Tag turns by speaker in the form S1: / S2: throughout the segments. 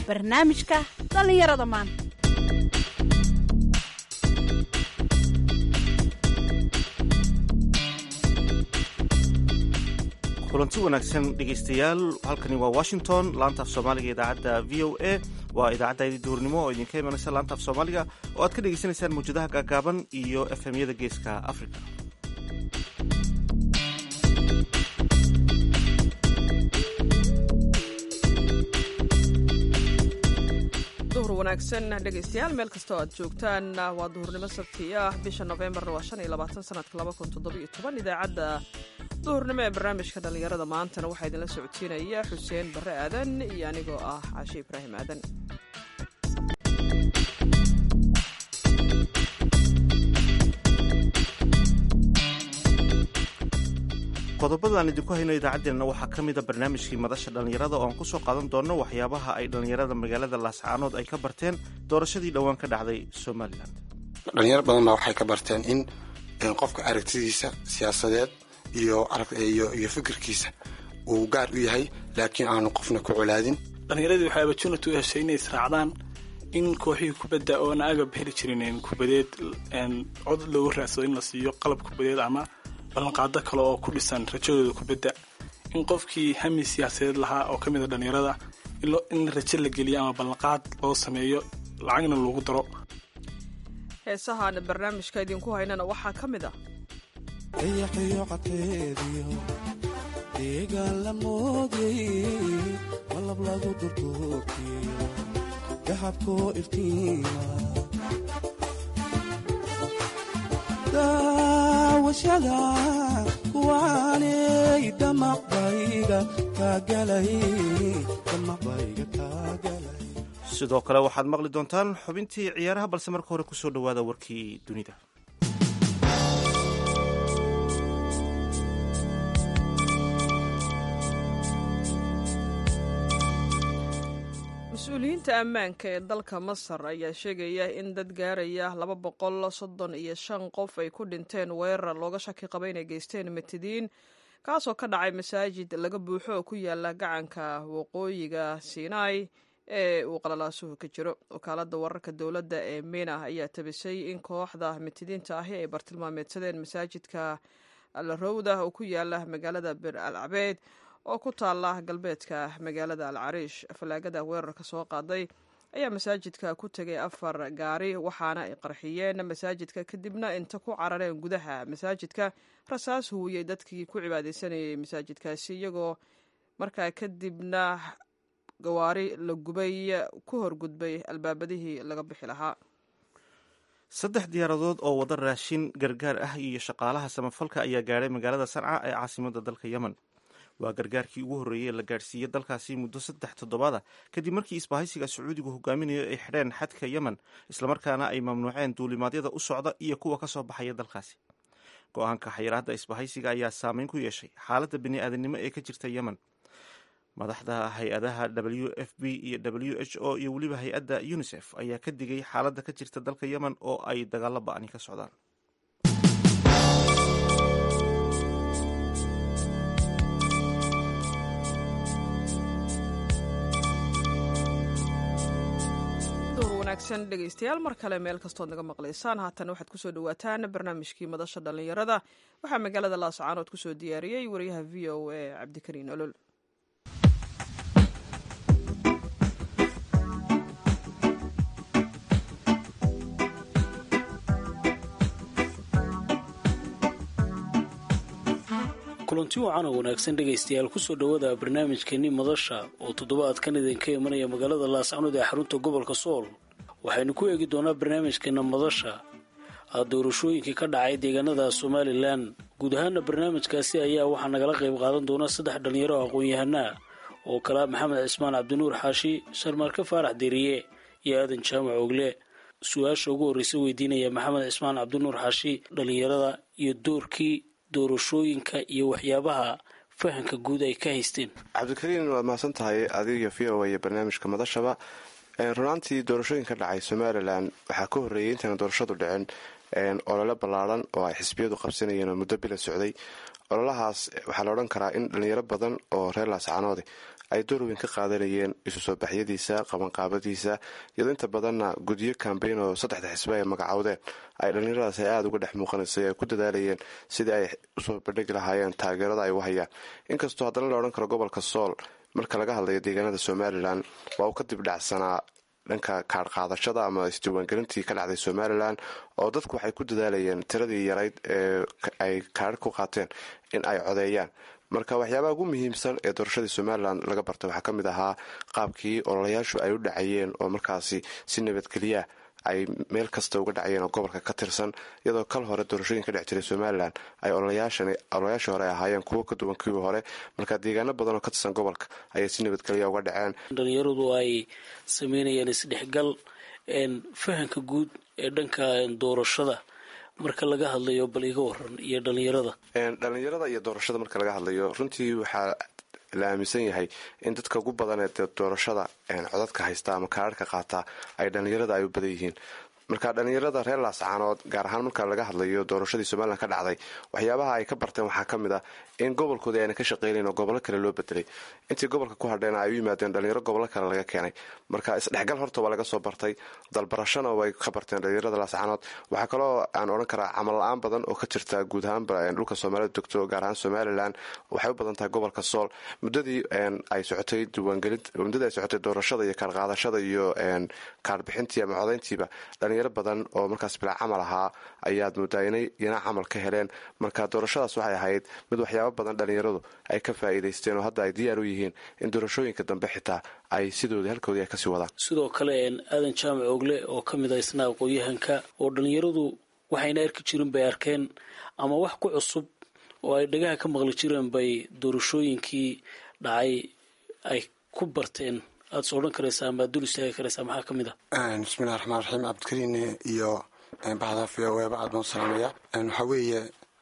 S1: barnaamijka dhallinyarada maanta
S2: kulanti wanaagsan dhegaystayaal halkani waa washington laantaaf soomaaliga idaacadda v o a waa idaacaddaydii duurnimo oo idinka imanaysa laantaaf soomaaliga oo aad ka dhegaysanaysaan mawjadaha gaagaaban iyo efemyada geeska africa
S3: duhur wanaagsan dhegaystayaal meel kastoo aad joogtaan waa duhurnimo sabti ah bisha nofembar waa shan iyo labaatan sanadka laba kun toddobiyo toban idaacadda duhurnimo ee barnaamijka dhallinyarada maantana waxaa idinla socodsiinaya xuseen barre aadan iyo anigoo ah caashe ibraahim aadan
S2: qodobada aan idinku hayno idaacaddeenna waxaa ka mida barnaamijkii madasha dhallinyarada oo aan ku soo qaadan doonno waxyaabaha ay dhallinyarada magaalada laascaanood ay ka barteen doorashadii dhowaan ka dhacday somalilan
S4: dhalinyaro badan baa waxay ka barteen in qofka aragtidiisa siyaasadeed iyo iyo fikirkiisa uu gaar u yahay laakiin aanu qofna ku colaadin
S5: dhallinyaradii waxay opportunity u heshay inay israacdaan in kooxihii kubadda oona agab heli jirin kubadeed cod loogu raadsado in la siiyo qalab kubadeed ama ballanqaado kale oo ku dhisan rajadooda kubadda in qofkii hami siyaasadeed lahaa oo ka mid a dhallinyarada in rajo la geliyo ama ballanqaad loo sameeyo lacagna loogu daro
S3: heesahaan barnaamijka idinku haynana waxaa ka mid ah
S6: dayaxiyo cadkeediyo deegaan la moodey malab lagu durduurkiyo dahabkoo iftiima daawashada kuwaanay damaqbayga kaagalay damaqbayga kaagalay
S2: sidoo kale waxaad maqli doontaan xubintii ciyaaraha balse marka hore kusoo dhowaada warkii dunida
S3: mas-uuliyiinta ammaanka ee dalka masar ayaa sheegaya in dad gaaraya laba boqol soddon iyo shan qof ay ku dhinteen weerar looga shaki qaba inay geysteen matidiin kaasoo ka dhacay masaajid laga buuxo oo ku yaala gacanka waqooyiga sinai ee uu qalalaasuhu ka jiro wakaalada wararka dowladda ee mina ayaa tabisay in kooxda mitidiinta ahi ay bartilmaameedsadeen masaajidka alrowda oo ku yaala magaalada bir al cabeed oo ku taala galbeedka magaalada al cariish fallaagada weerarka soo qaaday ayaa masaajidka ku tegay afar gaari waxaana ay qarxiyeen masaajidka kadibna inta ku carareen gudaha masaajidka rasaas huwiyey dadkii ku cibaadeysanayay masaajidkaasi iyagoo markaa kadibna gawaari la gubay ku horgudbay albaabadihii laga bixi lahaa
S2: saddex diyaaradood oo wada raashin gargaar ah iyo shaqaalaha samafalka ayaa gaadhay magaalada sanca ee caasimada dalka yemen waa gargaarkii ugu horreeyey ee la gaadhsiiyey dalkaasi muddo saddex toddobaada kadib markii isbahaysiga sacuudigu hogaaminayo ay xidheen xadka yemen islamarkaana ay mamnuuceen duulimaadyada u socda iyo kuwa ka soo baxaya dalkaasi go-aanka xayiraadda isbahaysiga ayaa saameyn ku yeeshay xaaladda bini-aadanimo ee ka jirta yemen madaxda hay-adaha w f b iyo w h o iyo weliba hay-adda unisef ayaa ka digay xaaladda ka jirta dalka yemen oo ay dagaalo ba-ani ka socdaan
S3: wanaagsan dhegaystayaal mar kale meel kastood naga maqlaysaan haatan waxaad kusoo dhawaataan barnaamijkii madasha dhallinyarada waxaa magaalada laascaanood kusoo diyaariyey wariyaha v o a cabdikariin olol
S7: kulanti wacan oo wanaagsan dhegaystayaal kusoo dhowaada barnaamijkeenni madasha oo toddobaadkan idinka imanaya magaalada laascanood ee xarunta gobolka sool waxaynu ku eegi doonaa barnaamijkeena madasha doorashooyinkii ka dhacay deegaanada somalilan guud ahaana barnaamijkaasi ayaa waxaa nagala qayb qaadan doona saddex dhallinyaro aqoon-yahanaa oo kala maxamed cismaan cabdinuur xaashi sharmaarke faarax deriye iyo aadan jaamac ogle su-aasha ugu horreysa weydiinaya maxamed cismaan cabdinuur xaashi dhallinyarada iyo doorkii doorashooyinka iyo waxyaabaha fahanka guud ay ka haysteen
S8: cabdikariin waad mahadsan tahay adiga v o a iyo barnaamijka madashaba runaantii doorashooyinka dhacay somalilan waxaa ka horreeyay intayna doorashadu dhicin olole ballaaran oo ay xisbiyadu qabsanayeen oo muddo bila socday ololahaas waxaa la odhan karaa in dhalinyaro badan oo reer laascaanoode ay door weyn ka qaadanayeen isu soo baxyadiisa qabanqaabadiisa iyadoo inta badanna gudyo kambeyn oo saddexda xisbe ay magacowdeen ay dhallinyaradaas ay aada uga dhex muuqanaysay ay ku dadaalayeen sidii ay usoo bandhigi lahaayeen taageerada ay u hayaan inkastoo haddana la odhan karo gobolka sool marka laga hadlayo deegaanada somalilan waa uu ka dib dhacsanaa dhanka kaadh qaadashada ama isdiiwaangelintii ka dhacday somalilan oo dadku waxay ku dadaalayeen tiradii yarayd ee ay kaadh ku qaateen in ay codeeyaan marka waxyaabaha ugu muhiimsan ee doorashadii somalilan laga bartay waxaa ka mid ahaa qaabkii ololayaashu ay u dhacayeen oo markaasi si nabadgelya ay meel kasta uga dhacayeen oo gobolka ka tirsan iyadoo kal hore doorashooyin ka dhex jiray somalilan ay ololayaashii hore ahaayeen kuwo ka duwan kuwii hore marka deegaano badan oo ka tirsan gobolka ayay si nabadgelya uga dhaceen
S7: dhalinyaradu ay sameynayaan isdhexgal fahanka guud ee dhanka doorashada marka laga hadlayo bal iga waran iyo dhalinyarada
S8: dhalinyarada iyo doorashada marka laga hadlayo runtii waxaa la aaminsan yahay in dadka ugu badan ee doorashada codadka haysta ama kaararhka qaata ay dhalinyarada ay u badan yihiin marka dhalinyarada reer laascaanood gaar ahaan marka laga hadlayo doorashadii somalilan ka dhacday waxyaabaha ay ka barteen waxaa ka mid ah in gobolkoodii ayna ka shaqeynayn oo gobollo kale loo bedelay intii gobolka ku hadheen ay u yimaadeen dhalinyaro gobollo kale laga keenay marka isdhexgal horta waa laga soo bartay dalbarashana way ka barteen dhalinyarada laascaanood waxaa kaloo aan odhan karaa camal la-aan badan oo ka jirta guud ahaanba dhulka soomaalida degto gaar ahaan somalilan waxay u badan tahay gobolka sool muddadii ay socotay diiwaangelin muddadii ay socotay doorashada iyo kaarqaadashada iyo kaarbixintii ama codayntiiba dhalinyaro badan oo markaas bilaa camal ahaa ayaad moodaa inay iyana camal ka heleen marka doorashadaas waxay ahayd mid waxyaaba badan dhalinyaradu ay ka faa'iidaysteen oo hadda ay diyaar u yihiin in doorashooyinka dambe xitaa ay sidoodii halkoodii ay kasii wadaan
S7: sidoo kale aadan jaamac ogle oo ka mid ah isna aqoon-yahanka oo dhalinyaradu waxayna arki jirin bay arkeen ama wax ku cusub oo ay dhagaha ka maqli jireen bay doorashooyinkii dhacay ay ku barteen aada is odhan karaysaa ama aad dul istaagi karaysaa maxaa ka mid ah
S4: bismillahi raxmaan raxiim cabdikariin iyo bahda v o eba aad baan u salaamaya waxaa weeye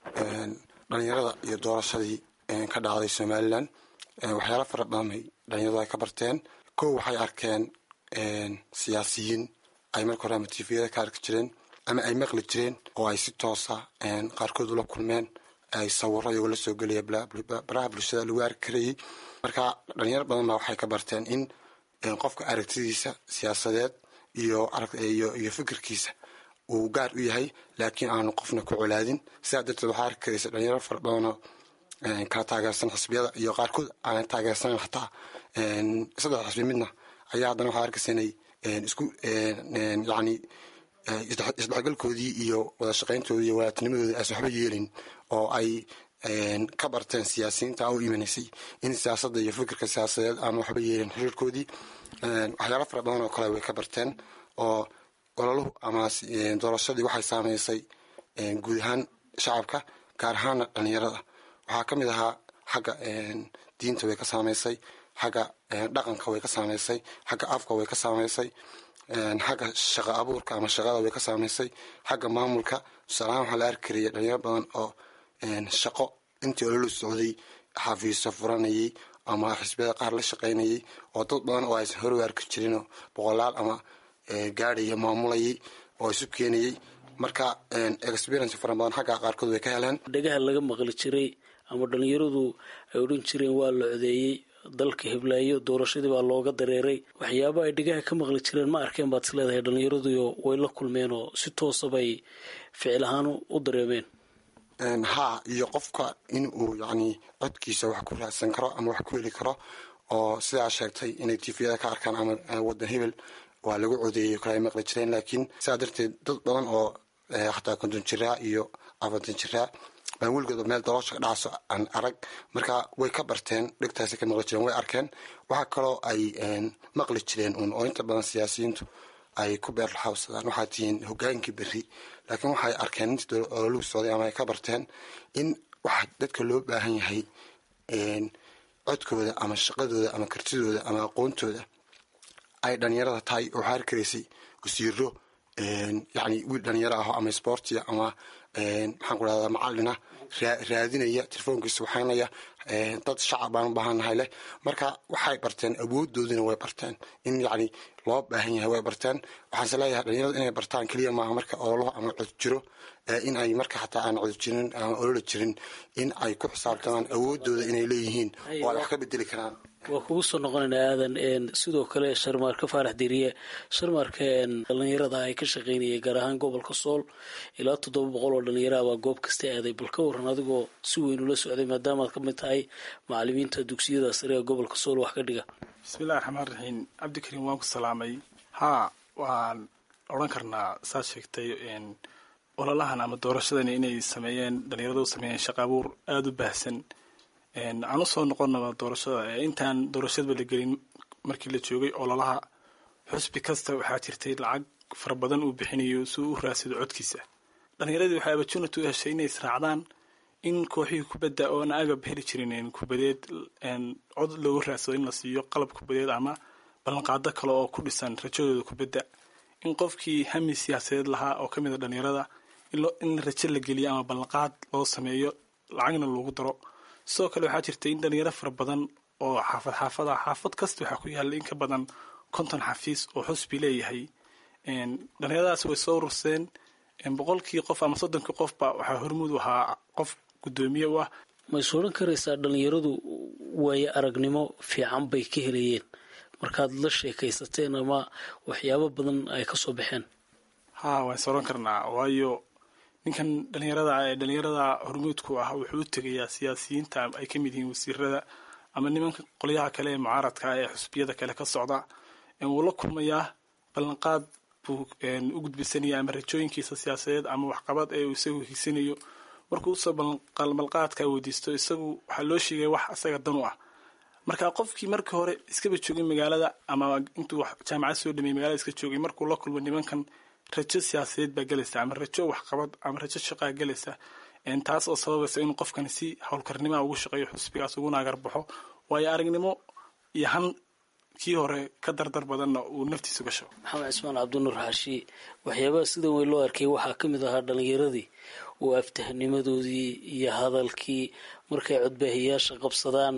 S4: dhalinyarada iyo doorashadii ka dhacday somalilan waxyaala fara badan bay dhalinyaradu ay ka barteen kow waxay arkeen siyaasiyiin ay marka hore ama tifiyada ka arki jireen ama ay maqli jireen oo ay si toosa qaarkood ula kulmeen ay sawiro iyagoo la soo gelaya baraha bulshada lagu arki karayay marka dhalinyaro badan baa waxay ka barteen in qofka aragtidiisa siyaasadeed iyo iyo fikirkiisa uu gaar u yahay laakiin aanu qofna ku colaadin sidaa darteed waxaa arki karaysa dhalinyaro fara badanoo kala taageersan xisbiyada iyo qaarkood aan taageersan xataa saddex xisbi midna ayaa haddana waxaa arkaysa inay isku yani isdhexgalkoodii iyo wada shaqayntoodii iyo wadaatinimadoodii aysan waxba yeelin oo ay ka barteen siyaasiyiinta u imanaysay in siyaasadda iyo fikirka siyaasadeed aan waxba yeelin xiriirkoodii waxyaalo fara badan oo kale way ka barteen oo ololuhu ama doorashadii waxay saameysay guud ahaan shacabka gaar ahaana dhalinyarada waxaa ka mid ahaa xagga diinta way ka saameysay xagga dhaqanka way ka saameysay xagga afka way ka saameysay xagga shaqa abuurka ama shaqada way ka saameysay xagga maamulka tusaalahaan waxaa la arki karaya dhalinyaro badan oo shaqo intii ololu socday xafiiso furanayay ama xisbiyada qaar la shaqaynayay oo dad badan oo aysan hore u arki jirinoo boqolaal ama gaadhaya maamulayay oo isu keenayay marka experience fara badan xagga qaarkood way ka heleen
S7: dhagaha laga maqli jiray ama dhalinyaradu ay odhan jireen waa la codeeyey dalka hiblaayo doorashadii baa looga dareeray waxyaaba ay dhegaha ka maqli jireen ma arkeen baad is leedahay dhalinyaraduyo way la kulmeen oo si toosa bay ficil ahaan u dareemeen
S4: haa iyo qofka in uu yacni codkiisa wax ku raadsan karo ama wax ku heli karo oo sidaa sheegtay inay tifiyada ka arkaan ama waddan hebel waa lagu codeeyey kale ay maqli jireen laakiin sidaa darteed dad badan oo xataa konton jiraa iyo afartan jiraa baan weligood meel daloosha ka dhacso aan arag marka way ka barteen dhegtaasi ka maqli jireen way arkeen waxaa kaloo ay maqli jireen uun oo inta badan siyaasiyiintu ay ku beerlaxawsadaan waxaa tihiin hogaankii berri laakiin waxay arkeen intii ololuhu socday ama ay ka barteen in waxa dadka loo baahan yahay codkooda ama shaqadooda ama kartidooda ama aqoontooda ay dhalinyarada tahay oo waxaa arkaraysay wasiiro yacni wiil dhalinyaro ah ama sportia ama maxaan ku dhahdaa macalina raadinaya telefoonkiisa waxaynaya dad shacab baan u baahannahay leh marka waxay barteen awoodoodina way barteen in yacni loo baahan yahay way barteen waxaanse leeyahay dhalinyaradu inay bartaan keliya maaha marka ololaha ama cod jiro in ay marka xataa aan cod jirin aan ololi jirin in ay ku xisaabtamaan awoodooda inay leeyihiin oo ay wax ka bedeli karaan
S7: waa kugu soo noqonaynaa aadan sidoo kale sharmaarka faarax diriye sharmaarka dhalinyarada ay ka shaqaynayay gaar ahaan gobolka sool ilaa toddoba boqol oo dhalinyaraha baa goob kasta aaday bal ka waran adigoo si weyn ula socday maadaamaad ka mid tahay macalimiinta dugsiyada sare ee gobolka sool wax ka dhiga
S5: bismillahi raxmaan raxiim cabdikariim waan ku salaamay haa waan odhan karnaa saad sheegtay ololahan ama doorashadan inay sameeyeen dhalinyarada u sameeyeen shaqa abuur aada u baahsan aan usoo noqonaba doorashada intaan doorashadaba la gelin markii la joogay ololaha xusbi kasta waxaa jirtay lacag fara badan uu bixinayo si uu u raadsado codkiisa dhalinyaradii waxay opportunity u heshay inay israacdaan in kooxihii kubadda oona agab heli jirin kubadeed cod loogu raadsado in la siiyo qalab kubadeed ama ballanqaado kale oo ku dhisan rajadooda kubadda in qofkii hami siyaasadeed lahaa oo kamid a dhalinyarada in rajo la geliyo ama ballanqaad loo sameeyo lacagna loogu daro sidoo kale waxaa jirta in dhalinyaro fara badan oo xaafad xaafada xaafad kasta waxaa ku yaalla in ka badan konton xafiis oo xusbi leeyahay dhalinyaradaas way soo ururseen boqolkii qof ama soddonkii qofba waxaa hormuud u ahaa qof guddoomiye u ah
S7: ma is odhan karaysaa dhalinyaradu waayo aragnimo fiican bay ka helayeen markaad la sheekaysateen ama waxyaabo badan ay ka soo baxeen
S5: haa waan is odhan karnaa waayo ninkan dhalinyarada ee dhalinyarada hormuudku ah wuxuu u tegayaa siyaasiyiinta ay ka mid yihiin wasiirada ama nimanka qolyaha kale ee mucaaradka ee xusbiyada kale ka socda wuu la kulmayaa ballanqaad buu u gudbisanaya ama rajooyinkiisa siyaasadeed ama waxqabad ee uu isagu higsanayo markuu usoo balqalqaadka weydiisto isagu waxaa loo sheegaya wax isaga dan u ah marka qofkii markii hore iskaba joogay magaalada ama intuu jaamacad soo dhameeyey magaalada iska joogay markuu la kulmo nimankan rajo siyaasadeed baa gelaysa ama rajo waxqabad ama rajo shaqaa gelaysa taas oo sababaysa inuu qofkani si howlkarnimaa ugu shaqeeyo xusbigaas uguna agarbaxo waayo aragnimo iyo han kii hore ka dardar badanna uu naftiisu gasho
S7: maxamed cismaan cabdinuur xaashi waxyaabaha sida weyn loo arkay waxaa ka mid ahaa dhalinyaradii oo aftahnimadoodii iyo hadalkii markay codbaahiyaasha qabsadaan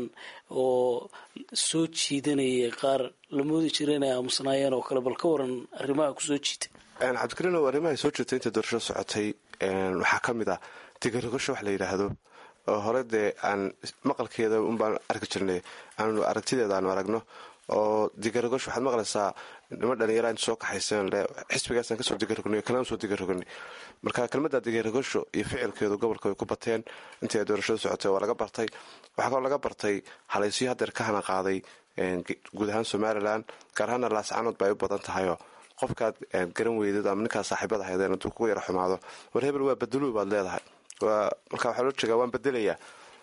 S7: oo soo jiidanayay qaar la moodi jira inay aamusnaayeen oo kale bal ka waran arrimaha kusoo jiita
S8: cabdikariinow arrimahay soo jirtay inta doorashada socotay waxaa ka mid ah digarigasho wax la yidhaahdo oo hore dee aan maqalkeeda unbaan arki jirnay aanu aragtideeda aanu aragno oo digaragosh waxaad maqlaysaa nima dhalinyara inta soo kaxayseen le xisbigaasaan kasoo digarogna kalaan soo digarogani marka kelmadda digaragosho iyo ficilkeedu gobolka way ku bateen intii ay doorashada socotay waa laga bartay waxaa kaloo laga bartay halaysyo hadeer ka hana qaaday guud ahaan somalilan gaar ahaana laascanood ba ay u badan tahayoo qofkaad garan weydad ama ninkaad saaxiibada haydeen hadduu kugu yara xumaado war hebel waa bedeluu baad leedahay marka waxaa loo jeegaa waan bedelayaa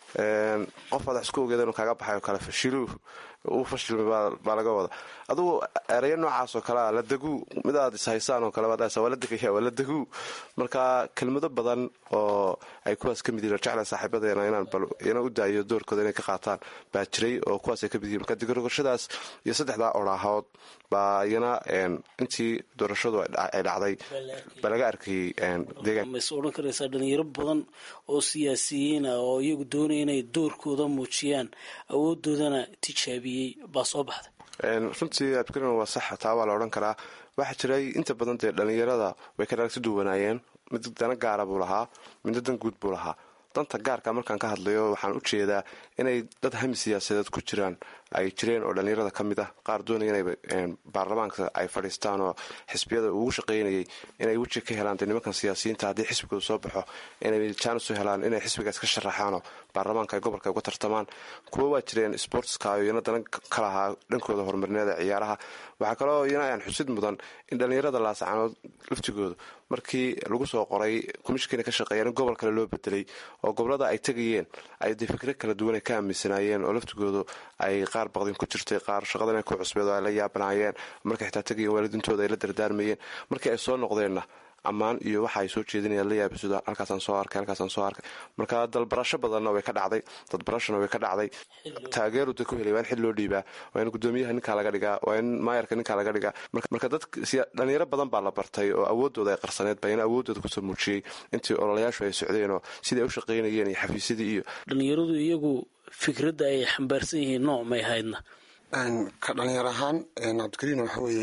S8: qof aad wax isku ogeeda inuu kaaga baxay oo kale fashiluu uu fashilmay baa laga wada adugu ereyo noocaas oo kalea la deguu mid aad ishaysaan oo kale waa la degaya waa la deguu marka kelmado badan oo ay kuwaas ka mid yihin jecla saaxiibadeena inaan bal ina u daayo doorkooda inay ka qaataan baa jiray oo kuwaas ay ka mid yihin marka digorogashadaas iyo saddexdaa oraahood baa iyana intii doorashadu ay dhacday baa laga arkayay deegaan
S7: mas odhan karaysaa dhalinyaro badan oo siyaasiyiin ah oo iyagu doonaya inay doorkooda muujiyaan awoodoodana tijaabiyey baa soo baxday
S8: runtii abdikarin waa sax taa waa la odhan karaa waxaa jiray inta badan dee dhalinyarada way ka aragti duwanaayeen mid dana gaara buu lahaa midna dan guud buu lahaa danta gaarka markaan ka hadlayo waxaan u jeedaa inay dad hami siyaasadeed ku jiraan ay jireen oo dhalinyarada ka mid ah qaar doonaya inay baarlamaanka ay fadhiistaan oo xisbiyada ugu shaqaynayay inay weji ka helaan dee nimankan siyaasiyiinta haddii xisbigooda soo baxo inay jaanis u helaan inay xisbigaas ka sharaxaanoo baarlamaanka ay gobolka uga tartamaan kuwo waa jireen sportska iyana dana ka lahaa dhankooda horumarineeda ciyaaraha waxaa kaloo iyana aan xusid mudan in dhalinyarada laascaanood laftigooda markii lagu soo qoray komishinkana ka shaqeeyeen in gobol kale loo bedelay oo gobolada ay tegayeen ay dee fikro kala duwan ay ka aaminsanaayeen oo laftigoodu ay qaar baqdin ku jirtay qaar shaqadan ay ku cusbeed oo ay la yaabanaayeen markay xitaa tegayeen waalidintooda ay la dardaarmayeen markii ay soo noqdeenna ammaan iyo waxa ay soo jeedinayaan la yaabisuda halkaasaan soo arkay halkaasaan soo arkay marka dalbarasho badanna way ka dhacday dadbarashona way ka dhacday taageeru da ku helay waa in xil loo dhiibaa waa in gudoomiyaha ninkaa laga dhigaa waa in maayarka ninkaa laga dhigaa marka dad dhalinyaro badan baa la bartay oo awoodooda ay qarsaneed baa in awoodooda kusoo muujiyey intii ololayaashu ay socdeen oo sidai ay u shaqaynayeen iyo xafiisyadii iyo
S7: dhalinyaradu iyagu fikradda ay xambaarsan yihiin nooc may haydna
S4: ka dhalinyar ahaan cabdikariin waxa weeye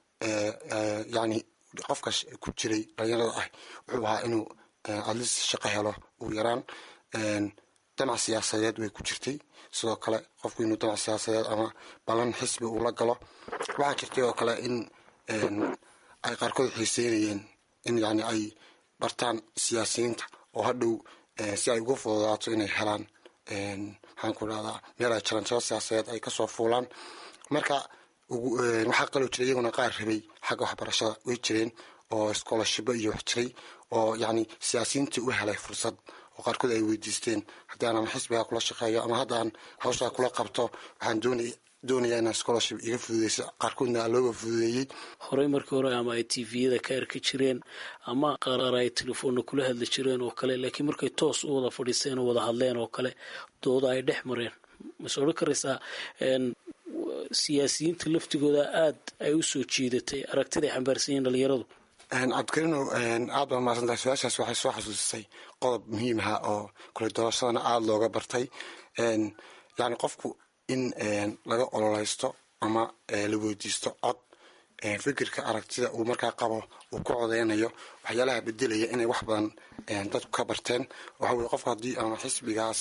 S4: yani qofka ku jiray dhalinyarada ah wuxuu ahaa inuu adlis shaqo helo ugu yaraan danac siyaasadeed way ku jirtay sidoo kale qofku inuu danac siyaasadeed ama ballan xisbi uu la galo waxaa jirtay oo kale in ay qaarkood xiiseynayeen in yani ay bartaan siyaasiyiinta oo hadhow si ay ugu fududaato inay helaan maxaan ku dhahdaa meel ay jaranjaro siyaasadeed ay kasoo fuulaan marka waxaa qaloo jiray iyaguna qaar rabay xagga waxbarashada way jireen oo schoolashibo iyo wax jiray oo yani siyaasiyiintii u helay fursad oo qaarkood ay weydiisteen haddii aan ama xisbiga kula shaqeeyo ama haddaan hawshaa kula qabto waxaan doonay doonaya inaan scholarship iga fududeyso qaarkoodna looga fududeeyey
S7: horey markii hore ama ay tviyada ka arki jireen ama qaar ay telefoonna kula hadli jireen oo kale laakiin markay toos u wada fadhiisteen oo wada hadleen oo kale dooda ay dhex mareen mase odhan karaysaa siyaasiyiinta laftigooda aad ay u soo jiidatay aragtida ay xambaarsan yihiin dhalinyaradu
S4: cabdikarino aad baa mahadsantahay su-aashaas waxay soo xasuusisay qodob muhiim aha oo kule doorashadana aada looga bartay yani qofku in laga ololeysto ama la weydiisto cod fikirka aragtida uu markaa qabo uu ku codeynayo waxyaalaha bedelaya inay wax badan dadku ka barteen waxa weye qofku haddii ama xisbigaas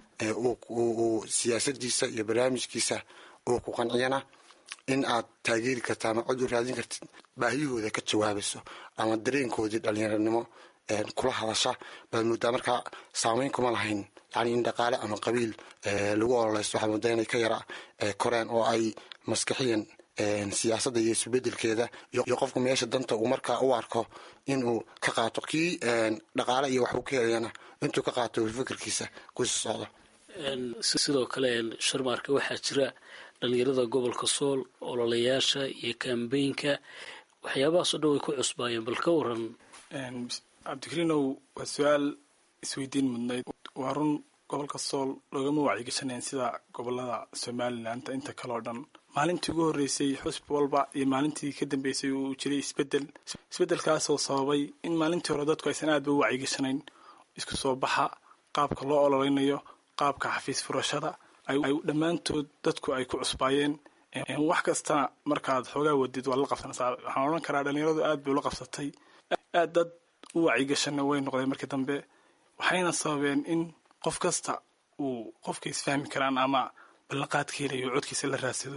S4: uu siyaasadiisa iyo barnaamijkiisa uu ku qanciyana in aad taageeri karta ama cod u raadin kartid baahiyahooda ka jawaabayso ama dareenkoodii dhalinyaranimo kula hadasha baad moodaa markaa saameyn kuma lahayn yani in dhaqaale ama qabiil lagu ololeysto waxaad moodaa inay ka yara koreen oo ay maskaxiyan siyaasadda iyo isbedelkeeda iyo qofku meesha danta uu markaa u arko inuu ka qaato kii dhaqaale iyo wax uu ka helayana intuu ka qaato fikirkiisa kusi socdo
S7: sidoo kale sharmaarka waxaa jira dhalinyarada gobolka sool ololayaasha iyo kambeynka waxyaabahaasoo dhan way ku cusbaayeen bal ka waran
S5: cabdikariinow waa su-aal isweydiin mudnayd waa run gobolka sool loogama wacyigashaneen sida gobolada somalilan inta kale oo dhan maalintii ugu horreysay xusbi walba iyo maalintii ka dambeysay uu jiray isbedel isbedelkaasoo sababay in maalintii hore dadku aysan aadba u wacyigashanayn isku soo baxa qaabka loo ololeynayo qaabka xafiis furashada ay dhammaantood dadku ay ku cusbaayeen wax kastana markaad xoogaa wadid waad la qabsanaysaa waxaan odhan karaa dhalinyaradu aad bay ula qabsatay aad dad u wacyigashana way noqdeen markii dambe waxayna sababeen in qof kasta uu qofka isfahmi karaan ama ballanqaadka helayo codkiisa la raadsado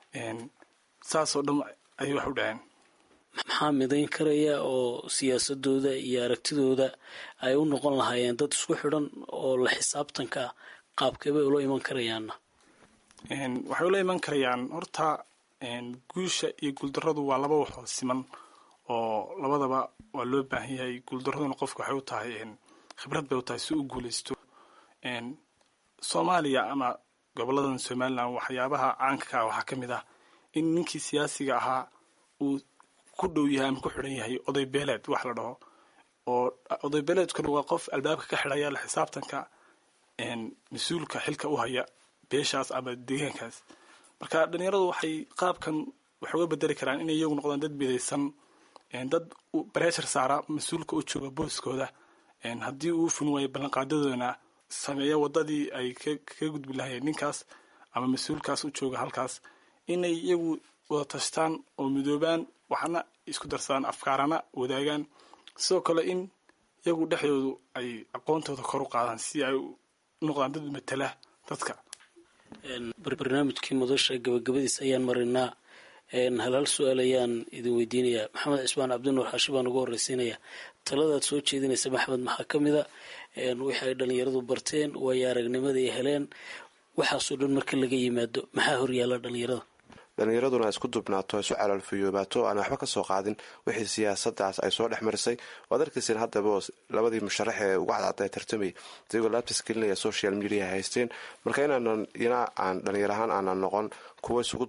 S5: saasoo dhan ayay wax u dhaheen
S7: maxaa midayn karaya oo siyaasadooda iyo aragtidooda ay u noqon lahaayeen dad isku xidhan oo la xisaabtanka qaabkeebay ula iman karayaanna
S5: waxay ula iman karayaan horta guusha iyo guuldarradu waa laba waxoo siman oo labadaba waa loo baahan yahay guuldarraduna qofka waxay u tahay khibrad bay u tahay si u guulaysto soomaaliya ama goboladan somalilan waxyaabaha caanka ka ah waxaa ka mid ah in ninkii siyaasiga ahaa uu ku dhow yahay ama ku xidhan yahay oday beeleed wax la dhaho oo oday beeleedkuna waa qof albaabka ka xidhaya la xisaabtanka mas-uulka xilka u haya beeshaas ama deegaankaas marka dhalinyaradu waxay qaabkan wax uga bedeli karaan inay iyagu noqdaan dad midaysan dad bareeshar saara mas-uulka u jooga booskooda haddii uu fulin waayo ballanqaadadoona sameeya wadadii ay kaga gudbi lahayeen ninkaas ama mas-uulkaas u jooga halkaas inay iyagu wada tashtaan oo midoobaan waxna isku darsadaan afkaarana wadaagaan sidoo kale in iyagu dhexdoodu ay aqoontooda kor u qaadaan si ay u noqdaan dad matala dadka
S7: barnaamijkii madasha gabagabadiisa ayaan marinaa hal hal su-aal ayaan idin weydiinayaa maxamed cismaan cabdinuur xaashi baan ugu horreysiinaya taladaad soo jeedinaysa maxmed maxaa ka mida wixii ay dhalinyaradu barteen waayo aragnimada ay heleen waxaasoo dhan marka laga yimaado maxaa horyaala dhalinyarada
S8: dhalinyaraduna ay isku dubnaato isu calaalfiyoobaato aan waxba ka soo qaadin wixii siyaasadaas ay soo dhex marisay waad arkaysen haddaba labadii musharax ee ugu cadcad ee tartamay iyagoo laabtas gelinaya social media haysteen marka inaanan ina aan dhalinyar ahaan aanan noqon kuwa isugu duda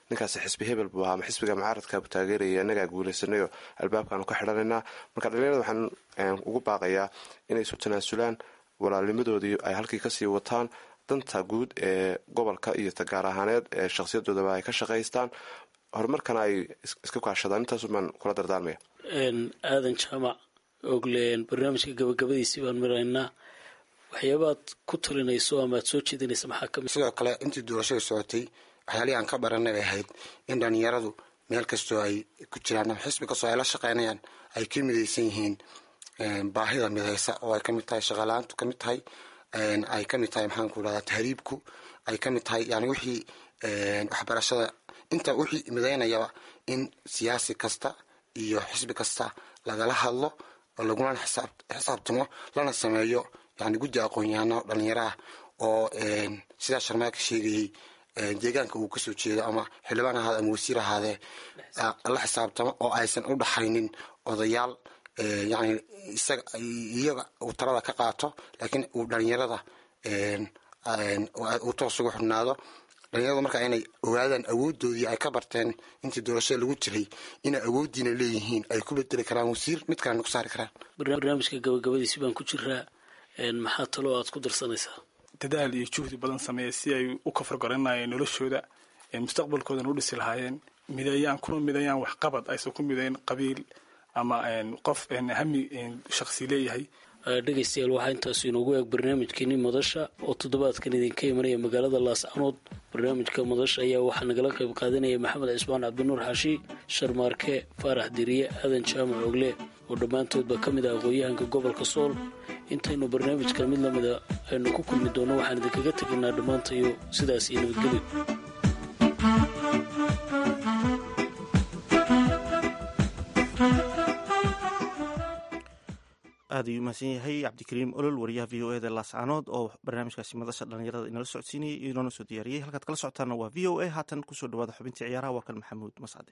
S8: ninkaasi xisbi hebel buu ahaa ama xisbiga mucaaradkaabu taageeraya inagaa guulaysanayoo albaabkaanu ka xidhanaynaa marka dhalinyarada waxaan ugu baaqayaa inay isu tanaasulaan walaalnimadoodii ay halkii kasii wataan danta guud ee gobolka iyo tagaar ahaaneed ee shakhsiyadoodaba ay ka shaqaystaan horumarkana ay iska kaashadaan intaasu baan kula dardaarmaya
S7: aadan jaamac ogleen barnaamijka gabagabadiisii baan maraynaa waxyaabaad ku talinayso ama aad soo jeedinaysa maxaa kamid
S4: sidoo kale intii doorashada socotay waxyaalihii aan ka baranay bay ahayd in dhalinyaradu meel kastoo ay ku jiraan ama xisbi kastoo ay la shaqeynayaan ay ka midaysan yihiin baahida midaysa oo ay kamid tahay shaqalaantu kamid tahay ay kamid tahay maxaan ku dhahdaa tahriibku ay kamid tahay yani wixii waxbarashada inta wixii midaynayaba in siyaasi kasta iyo xisbi kasta lagala hadlo oo laguna xisaabtamo lana sameeyo yani guddi aqoon-yahano dhalinyaraah oo sidaa sharmaaka sheegayey deegaanka uu kasoo jeedo ama xildhibaan ahaade ama wasiir ahaadee la xisaabtamo oo aysan u dhaxaynin odayaal yani isaga iyaga uu talada ka qaato laakiin uu dhalinyarada uu toos ugu xubnaado dhalinyaradu markaa inay ogaadaan awoodoodii ay ka barteen intii doorashada lagu jiray inay awooddiina leeyihiin ay ku bedeli karaan wasiir mid kalena ku saari karaan
S7: barnaamijka gabagabadiisi baan ku jiraa maxaa taloo aad ku darsanaysaa
S5: dadaal iyo juhdi badan sameeya si ay u kafargaranayeen noloshooda mustaqbalkoodana u dhisi lahaayeen mideeyaan kuna mideeyaan waxqabad aysan ku mideyn qabiil ama qof hami shaksi leeyahay
S7: dhegaystayaal waxaa intaasu inoogu eeg barnaamijkeenii madasha oo toddobaadkan idinka imanaya magaalada laascanood barnaamijka madasha ayaa waxaa nagala qayb qaadanaya maxamed cismaan cabdinuur xaashi sharmaarke faarax diriye aadan jaamac ogle oo dhammaantoodba ka mid ah aqoon-yahanka gobolka sool intaynu barnaamijkan mid lamida aynu ku kulmi doonno waxaan idinkaga tegaynaa dhammaantayo sidaas iyo nabadgelyo
S2: aad ayuu umahadsan yahay cabdikariim olol wariyaha v o eda laascaanood oo barnaamijkaasi madasha dhalinyarada inala socodsiinayay inoona soo diyaariyey halkaad kala socotaana waa v o a haatan kusoo dhawaada xubintii ciyaaraha waa kan maxamuud mascade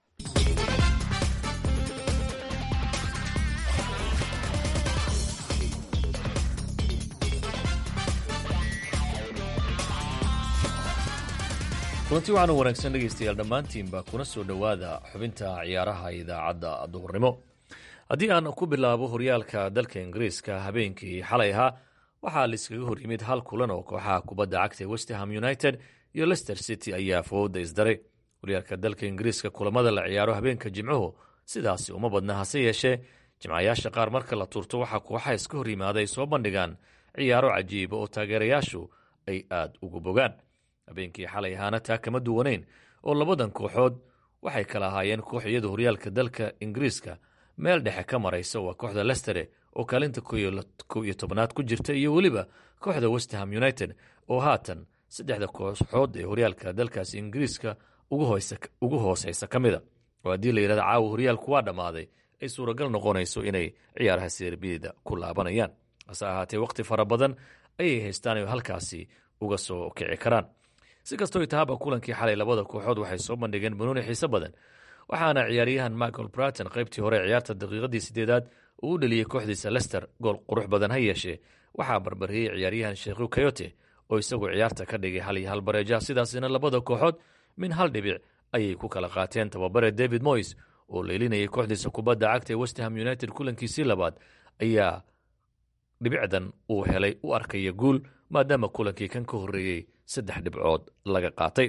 S9: kulanti waxaan u wanaagsan dhegaystayaal dhammaantiinba kuna soo dhowaada xubinta ciyaaraha idaacadda duhurnimo haddii aan ku bilaabo horyaalka dalka ingiriiska habeenkii xalay ahaa waxaa laiskaga hor yimid hal kulan oo kooxaha kubadda cagta westham united iyo lester city ayaa fooda isdaray horyaalka dalka ingiriiska kulamada la ciyaaro habeenka jimcuhu sidaasi uma badna hase yeeshee jimcayaasha qaar marka la turto waxaa kooxaha iska hor yimaaday soo bandhigaan ciyaaro cajiiba oo taageerayaashu ay aad ugu bogaan habeenkii xalay ahaana taa kama duwanayn oo labadan kooxood waxay kala ahaayeen koox iyada horyaalka dalka ingiriiska meel dhexe ka maraysa waa kooxda lestere oo kaalinta kow iyo tobnaad ku jirta iyo weliba kooxda westham united oo haatan saddexda kooxood ee horyaalka dalkaasi ingiriiska ugu hooseysa ka mida oo haddii la yidhahda caawa horyaalku waa dhammaaday ay suuragal noqonayso inay ciyaaraha serbiyada ku laabanayaan hase ahaatee wakhti fara badan ayay haystaan oo halkaasi uga soo kici karaan si kastoo tahaaba kulankii xalay labada kooxood waxay soo bandhigeen banuuni xiise badan waxaana ciyaaryahan michael braton qaybtii hore ciyaarta daqiiqadii sideedaad uu u dheliyey kooxdiisa lester gool qurux badan ha yeeshee waxaa barbariyey ciyaaryahan sheekhu kayote oo isagu ciyaarta ka dhigay hal iyo hal bareeja sidaasina labada kooxood min hal dhibic ayay ku kala qaateen tababare david moys oo leelinayay kooxdiisa kubadda cagta ee westham united kulankiisii labaad ayaa dhibicdan uu helay u arkaya guul maadaama kulankii kan ka horreeyey saddex dhibcood laga qaatay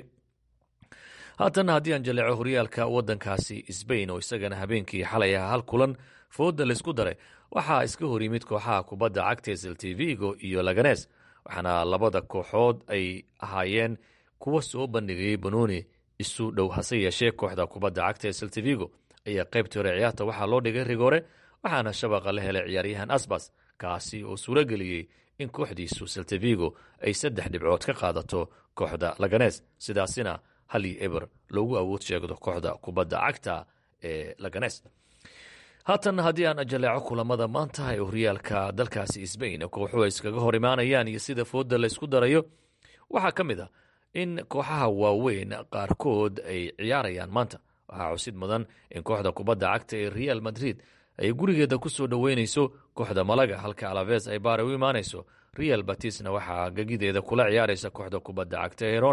S9: haatan haddii aan jaleeco horyaalka waddankaasi sbain oo isagana habeenkii xalay ah hal kulan fooda laysku daray waxaa iska hor yimid kooxaha kubadda cagta seltivigo iyo laganes waxaana labada kooxood ay ahaayeen kuwa soo bandhigayay banooni isu dhow hase yeeshee kooxda kubadda cagta ee seltivigo ayaa qaybtii hore ciyaarta waxaa loo dhigay rigoore waxaana shabaqa la helay ciyaaryahan asbas kaasi oo suuro geliyey in kooxdiisu seltivigo ay saddex dhibcood ka qaadato kooxda laganes sidaasina hal iyo eber loogu awood sheegdo kooxda kubadda cagta ee laganes haatan haddii aan jaleeco kulamada maanta ee horyaalka dalkaasi sbain kooxuhu ay iskaga hor imaanayaan iyo sida fooda laysku darayo waxaa ka mid a in kooxaha waaweyn qaarkood ay ciyaarayaan maanta waxaa cusid mudan in kooxda kubadda cagta ee real madrid ay gurigeeda ku soo dhoweynayso kooxda malaga halka alaves ay baare u imaanayso real batisna waxaa gegideeda kula ciyaaraysa kooxda kubadda cagta ee rona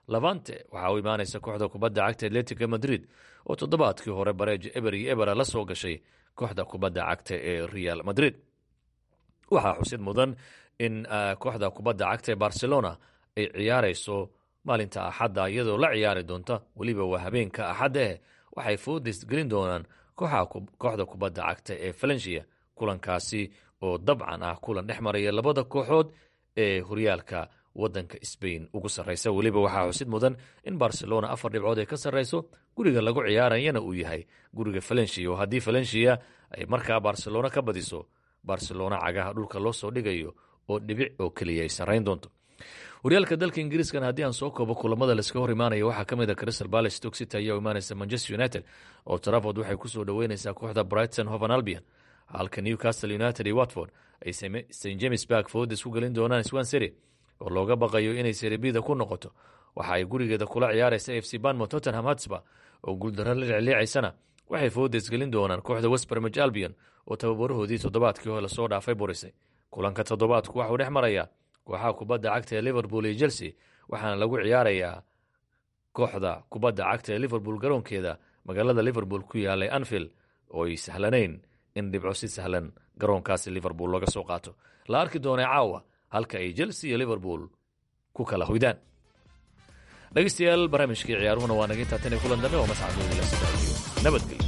S9: lavante waxaa u imaanaysa kooxda kubadda cagta atletica madrid oo toddobaadkii hore bareej eber iyo ebera la soo gashay kooxda kubadda cagta ee real madrid waxaa xusid mudan in kooxda kubadda cagta ee barcelona ay ciyaarayso maalinta axadda iyadoo la ciyaari doonta weliba waa habeenka axadda eh waxay foodis gelin doonaan kooxda kubadda cagta ee valencia kulankaasi oo dabcan ah kulan dhex maraya labada kooxood ee horyaalka wadanka sbain ugu sarraysa weliba waxaa xusid mudan in barcelona afar dhibcood ay ka sarrayso guriga lagu ciyaarayana uu yahay guriga valencia oo haddii valencia ay markaa barcelona ka badiso barcelona cagaha dhulka loo soo dhigayo oo dhibic oo keliya ay sarrayn doonto horyaalka dalka ingiriiskan haddii aan soo koobo kulamada laiska hor imaanaya waxaa ka mid a crystal palace stoke city ayaa u imaanaysa manchester united oo traford waxay kusoo dhoweyneysaa kooxda brighton hovan albion halka newcastle united iyo watford ay st james bark foodes ku gelin doonaan swan city oo looga baqayo inay seribida ku noqoto waxa ay gurigeeda kula ciyaaraysa f c banmo tottenham hatsba oo guuldaro la licliicaysana waxay foodes gelin doonaan kooxda westbermage albion oo tababarahoodii toddobaadkii hore lasoo dhaafay burisay kulanka toddobaadku waxuu dhex marayaa kooxaha kubadda cagta ee liverpool iyo chelsea waxaana lagu ciyaarayaa kooxda kubadda cagta ee liverpool garoonkeeda magaalada liverpool ku yaalay anfield oo ay sahlanayn in dhibco si sahlan garoonkaasi liverpool looga soo qaato la arki doonay caawa halka ay chelsea iyo liverpool ku kala hoydaan dhegeystayaal barnaamijkii ciyaaruhuna waa naga intaa tan iyo kulan dambe oo mascadooda la sidaayo nabadgelyo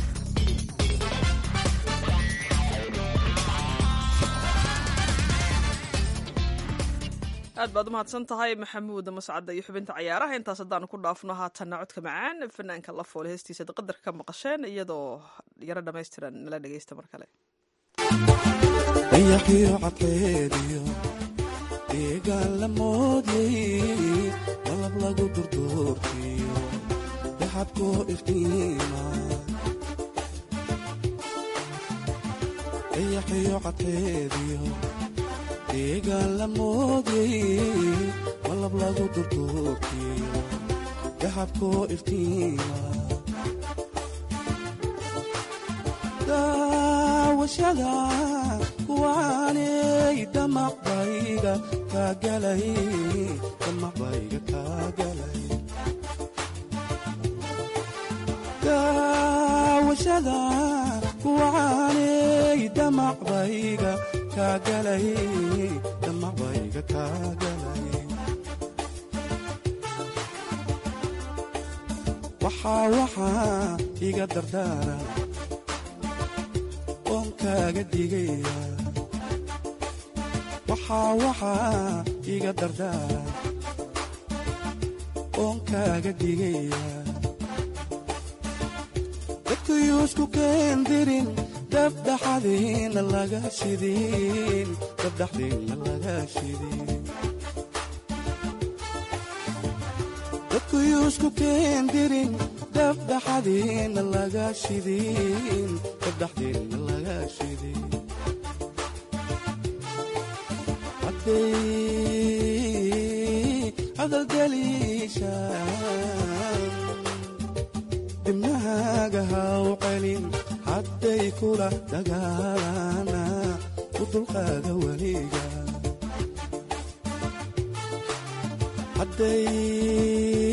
S3: aad baad u mahadsan tahay maxamuud mascadda iyo xubinta cayaaraha intaas haddaanu ku dhaafno haatanna codka macaan fanaanka la foole heestiisa qadarka ka maqasheen iyadoo yaro dhammaystiran nala dhegeysta mar kale
S6: dayaqiyo cadkeediyo deegaan la moodyay malab lagu durduurkiyo daxadkoo iftiima dayaqiyo cadkeediyo deegaan la moodyay malab lagu durduurkiyo daxabkoo iftiima daawashada kuwaanay damaqbayga kaagalay damaqbayga kaagalay daawashada kuwaanay damaqbayga kaagalay damaqbayga kaagalay waxaa waxaa iga dardaara oon kaaga digaya waxaa waxaa iga dardaara oon kaaga digaya dadkuyuusku keendirin dabdhaxadiina laga shidin dabdhaxdiina laga shidin dadkuyuusku keendirin dabdhaxadiina laga shidin dabdhaxdiina laga shidin hadday hadaldeliishaan dibnahaaga haw celin hadday kula dagaalana u dulqaada weliga hadday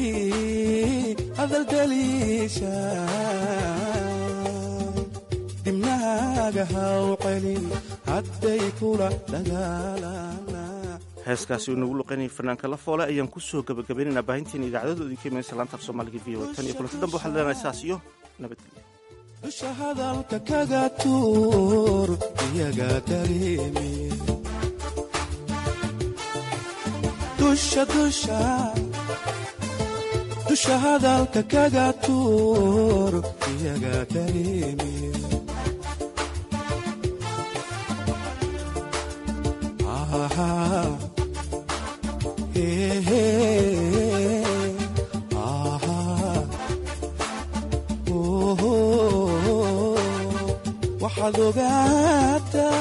S6: hadaldeliishaan dibnahaaga haw celin hadday kula dagaalana
S2: heeskaasi uu nagu luqaynayay fanaanka la foole ayaan ku soo gabagabaynaynaa baahinteena idaacadooda idinka imanaysa laanta af soomaaliga v o tan iyo kulanti dambe waxaad leenahay saas iyo nabadgelyo
S6: dusha hadalka kaga tuur iyaga dareemi dusha dusha dusha hadalka kaga tuur iyaga dareemi ah, hey, hey, ah, oh, waxaad ogaataa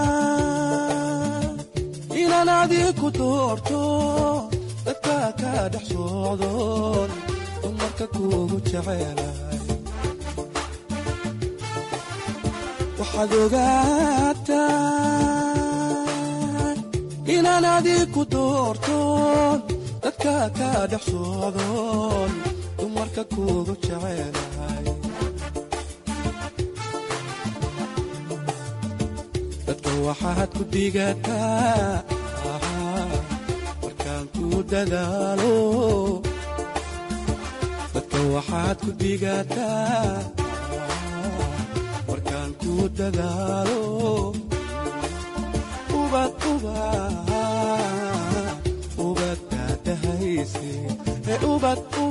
S6: inaan adiku doorto dadka ka dhex socdoon dumarka kugu jecelahay waxaad ogaataa inaan adiku doorto dadka ka dhex socdoon dumarka kuugu jecelahay dadka waxaad ku digataa markaan ku dadaalo dadka waxaad ku digataa markaan ku dadaalo ubad ubad ubad daadahayse ee ubad